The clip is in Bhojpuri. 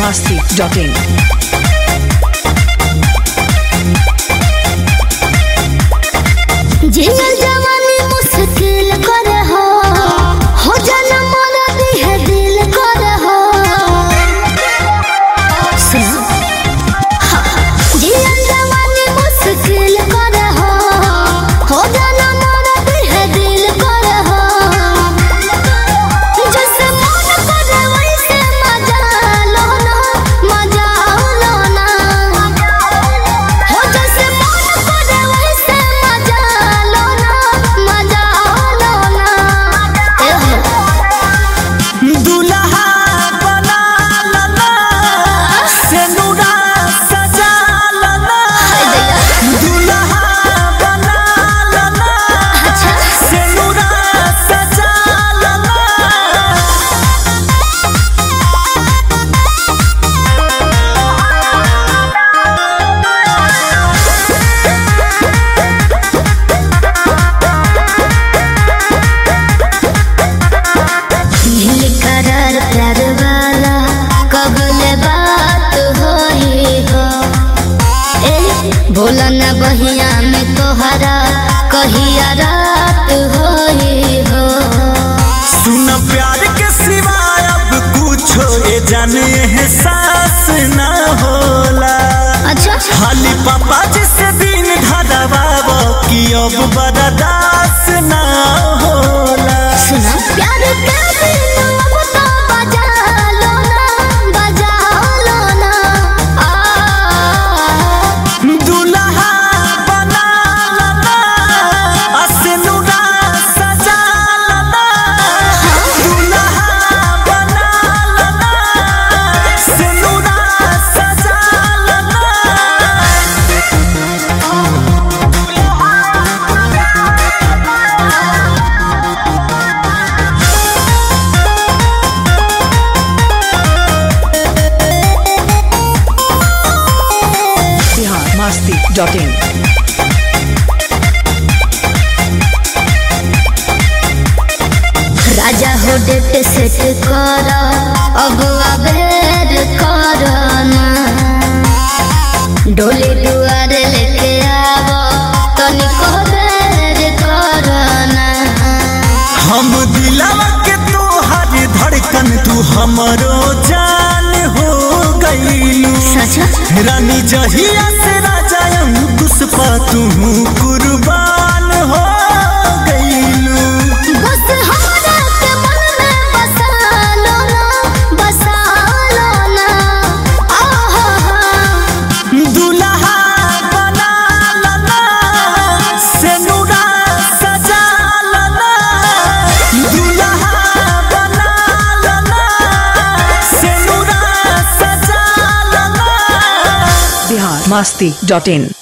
masti.in. जियल जवानी मुश्किल कर हो हो जाना मोरा दिह दिल कर हो सुनो हाँ, जियल जवानी मुश्किल कर हो हो जाना मोरा दिह दिल कर हो जैसे मन करे वैसे मजा लो ना मजा लो ना हो जैसे मन करे वैसे मजा लो ना मजा लो ना ए हो दुल्हा बना लला सेनुरा सजा लला दुल्हा बना लला अच्छा सेनुरा सजा लला नील करार प्यार वाला कबले बात होई हो ए भोला न बहिया में तोहरा कहिया रात होई हो सुन प्यार के सिवाय अब कुछो ये जाने एहसास ना होला अच्छा खाली पापा जिसे दिन धरवाबो कि अब बर्दाश्त ना होला सुना प्यार के बिन अब तो बजा लो ना बजा लो ना आ दुल्हा बना लला असनुरा सजा लला दुल्हा बना लला सनुरा सजा लला Bihar masti.in. राजा हो डेट सेट कर अब अबेर कर ना डोली दुआरे लेके आव तनिको देर कर ना हम दिलावा के तोहर धड़कन तू हमरो जान हो गईलू सच रानी जहिया से राजा अंकुश पा तू कुर्बान हो गईलू बस हमरा के मन में बसा लो ना बसा लो ना आहा दुल्हा बना लला सेनुरा सजा लला दुल्हा बना लला सेनुरा सजा लला Bihar masti.in.